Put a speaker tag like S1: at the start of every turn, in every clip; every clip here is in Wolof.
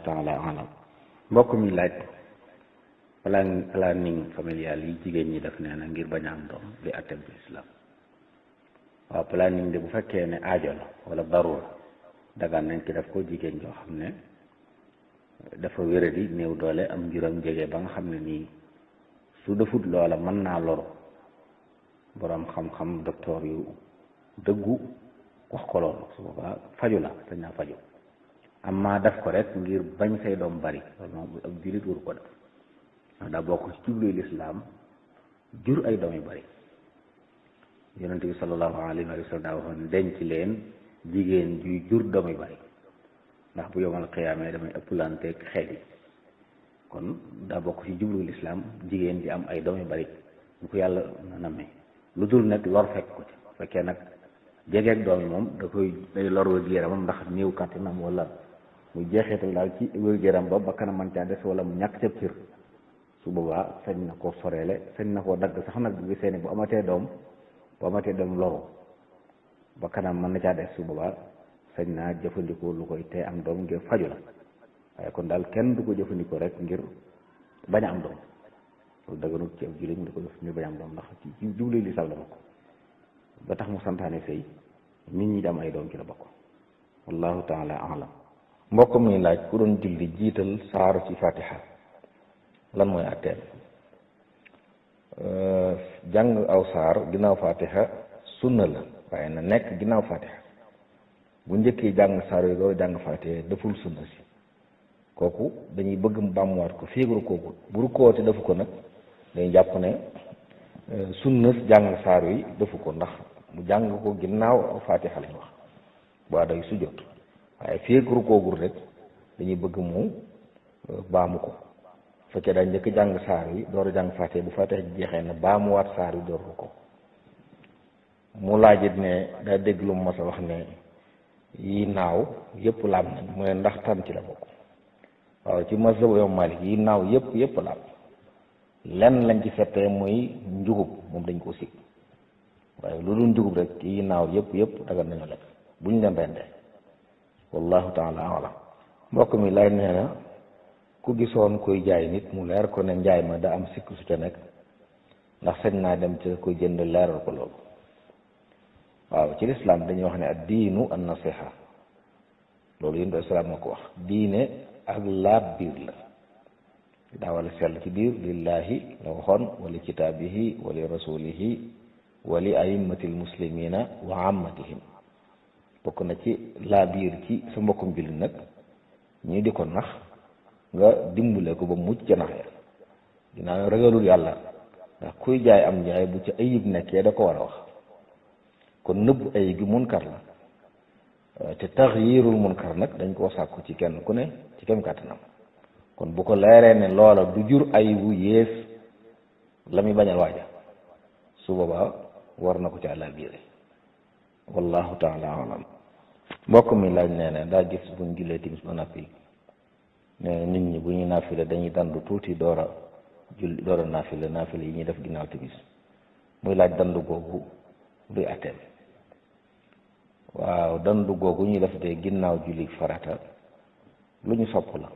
S1: taala alam mbokk mi laaj plan planning familial yi jigéen ñi def nee na ngir bañ a am doom li attem ci islam waaw planning de bu fekkee ne aajo la wala darura dagaan nañ ci def ko jigéen joo xam ne dafa wéradi néew doole am njuram jege ba nga xam ne nii su defut loola mën naa loru boroom xam-xam docteur yu dëggu wax ko loolu su boobaa faju la dañ naa faju amma def ko rek ngir bañ say doom bari loolu moom ab jullit waru ko def ndax daa bokk ci jubluy lislaam jur ay doom yu bari yonente bi sallallahu alayhi wa sallam daa waxoon denc leen jigéen juy jur doom yu bari ndax bu yomal xiyaamee damay ëpplanteeg xeet yi kon daa bokk ci jubluy lislaam jigéen ji am ay doom yu bari ñu ko yàlla nammee lu dul nag lor fekk ko ci fekkee nag jegeeg doom yi moom da koy day lor wér-gu-yaramam ndax néew kàttanam wala mu jeexeetal daal ci wér-gu-yaram ba ba kanam man caa des wala mu ñàkk ca cër su boobaa sañ na koo soreele sañ na koo dagg sax nag bu gisee ne bu amatee doom bu amatee doom loru ba kanam mën na caa des su boobaa sañ naa jëfandikoo lu koy tee am doom ngir faju la waaye kon daal kenn du ko jëfandikoo rek ngir bañ a am doom loolu daganut ci ab jullit mu di ko def ngir bañ a am doom ndax ci jublu li sal la bokk ba tax mu santaane sëy nit ñi di am ay doom ci la bokk wallahu taala alam mbokk muy laaj ku doon julli jiital saaru ci fatiha lan mooy àtteen jàng aw saar ginnaaw fatiha sunna la waaye na nekk ginnaaw fatiha bu njëkkee jàng saar yi doo jàng fatiha deful sunna si kooku dañuy bëgg mu bàmmuwaat ko féegru kooku bu rukkoote defu ko nag dañuy jàpp ne sunna jàng saar yi defu ko ndax mu jàng ko ginnaaw fatiha lañ wax waa day sujjóot waaye féegru koogul rek dañuy bëgg mu baamu ko fekkee daal njëkk jàng saar yi door a jàng fatiha bu fatiha jeexee na baamuwaat saar yi door ko mu laajit ne daa dégg lu mu mas a wax ne yi naaw yëpp laab nañ mu ne ndax tan ci la bokk waaw ci mazhabu yow Malik yi naaw yëpp yëpp laab lenn lañ ci fettee muy njugub moom dañ ko sikk waaye lu dul njugub rek yi naaw yëpp yëpp dagal nañu lekk buñ leen rendee wallahu taala alam mbokk mi lay nee na ku gisoon koy jaay nit mu leer ko ne njaay ma da am sikk su ca nekk ndax sañ naa dem ca koy jënd leeral ko loolu waaw ci lislaam dañuy wax ne ad diinu an nasiha loolu yéen do islaam moo ko wax diine ak laab biir la daa wala sell ci biir lillahi la waxoon wali kitaabihi wali rasulihi wali aimmatil muslimina wa ammatihim bokk na ci laa biir ci sa mbokkum jullit nag ñii di ko nax nga dimbale ko ba mucc ca nax ya dinaa ragalul yàlla ndax kuy jaay am njaay bu ci ayib nekkee da ko war a wax kon nëbb ayib gi munkar la te taxyirul munkar nag dañ koo sàkku ci kenn ku ne ci kem kàttanam kon bu ko leeree ne loola du jur ayibu yées la muy bañal waaja su boobaa war na ko ci àlla biire wallahu taala alam mbokk mi laaj nee ne daa gis buñ jullee timis ba nappi ne nit ñi bu ñuy naafile dañuy dandu tuuti door a julli door a naafile naafile yi ñuy def ginnaaw timis muy laaj dandu googu luy atteem waaw dandu googu ñuy def de ginnaaw julli farata lu ñu sopp la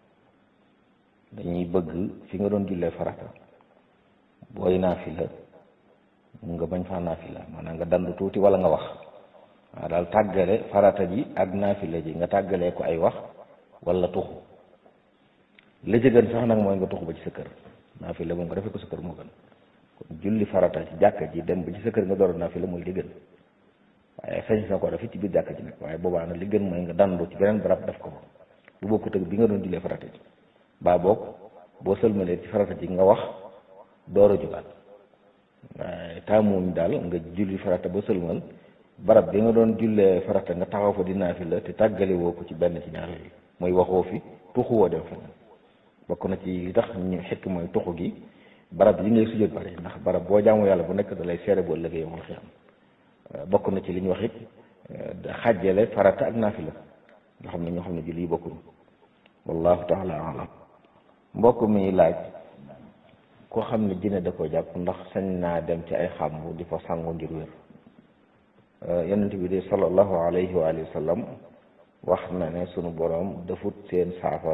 S1: dañuy bëgg fi nga doon jullee farata booy naafila nga bañ faa naafila maanaam nga dandu tuuti wala nga wax waaw daal tàggale farata ji ak naafila ji nga tàggalee ko ay wax wala tuxu la ci gën sax nag mooy nga tuxu ba ci sa kër naafila moom nga defee ko sa kër moo gën kon julli farata ci jàkka ji dem ba ci sa kër nga door a naafila mooy li gën waaye sañ sa ko def ci biir jàkka ji nag waaye boobaa nag li gën mooy nga dandu ci beneen barab def ko fa bu bokkut ak bi nga doon jullee farata ji baa boog boo sëlmalee ci farata ji nga wax door a jugaat waaye taamuñ daal nga julli farata ba sëlmal barab bi nga doon jullee farata nga taxaw fa di naafila te tàggale woo ko ci benn ci ñaar yooyu mooy waxoo fi tuxu woo dem feneen bokk na ci li tax ñu xekk mooy tuxu gi barab yi ngay sujjóot bari ndax barab boo jaamu yàlla bu nekk da lay seere boo ëllëgee yomal xiyam bokk na ci li ñu wax it xàjjale farata ak naafila nga xam ne ñoo xam ne julli yi bokkuñu wallahu taala alam mbokk mi laaj koo xam ne dina da ko jàpp ndax sañ naa dem ci ay xàmbu di fa sangu ngir wér yonent bi de sallallahu alayhi wa sallam wax na ne sunu boroom defut seen saafara